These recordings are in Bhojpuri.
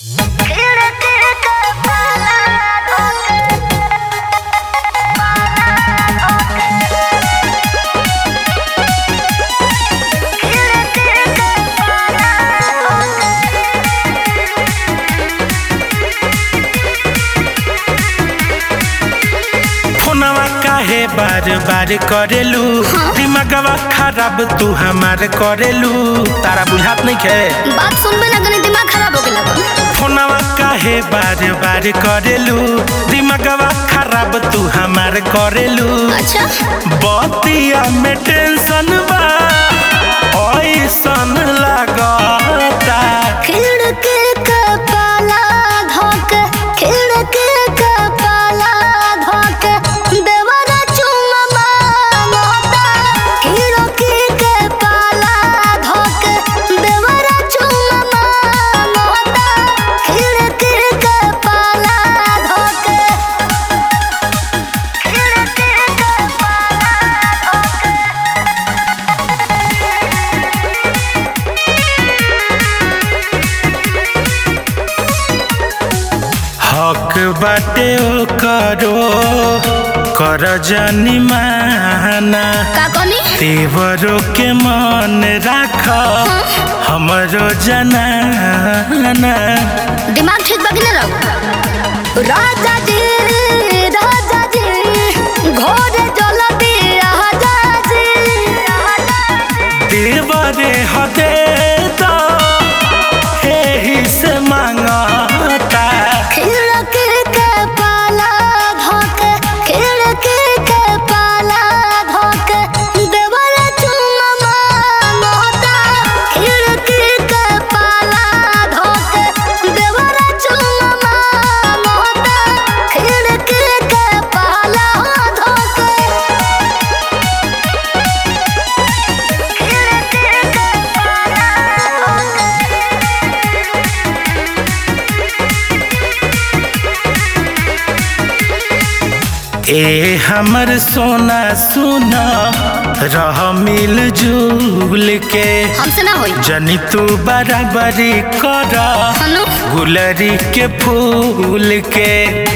बार बार करेलू दिमागवा खराब तू हमार करेलू तारा बुझात नहीं खे बात सुनबे ना तनी दिमाग खराब हो गेला फोनवा काहे बार बार करेलू दिमागवा खराब तू हमार करेलू अच्छा बतिया में टेंशन बा ऐसन लागता खिड़की के पाला धोक खिड़की के पाला धोक देवरा चुम्मा मांगता खिड़की के पाला धोक देवरा चुम्मा मांगता खिड़की के पाला धोक खिड़की के पाला धोक हक बाटे ओ करो कर जानी माना का कहनी तेवरों के मन राख हमरो जनाना दिमाग ठीक बाकी ना रहो राजा जी राजा जी घोड़े जल दिया जी देवरे हदे तो एही से मांगता खिड़की के पाला धोक खिड़की के पाला धोक देवल चुम्मा मांगता खिड़की के पाला धोक देवल चुम्मा मांगता खिड़की के पाला धोक ए हमर सोना सुना रह मिल जुल के हमसे ना होई जनी तू बराबरी कर हनु गुलरी के फूल के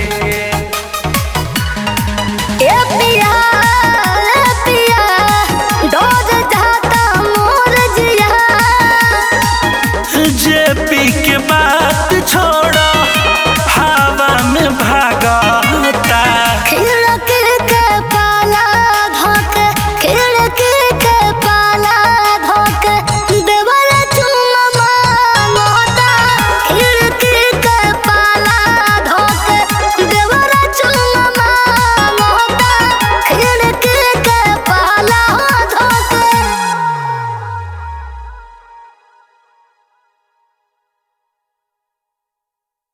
ए पिया ए पिया डोज जाता मोर जिया जे पी के बात छोड़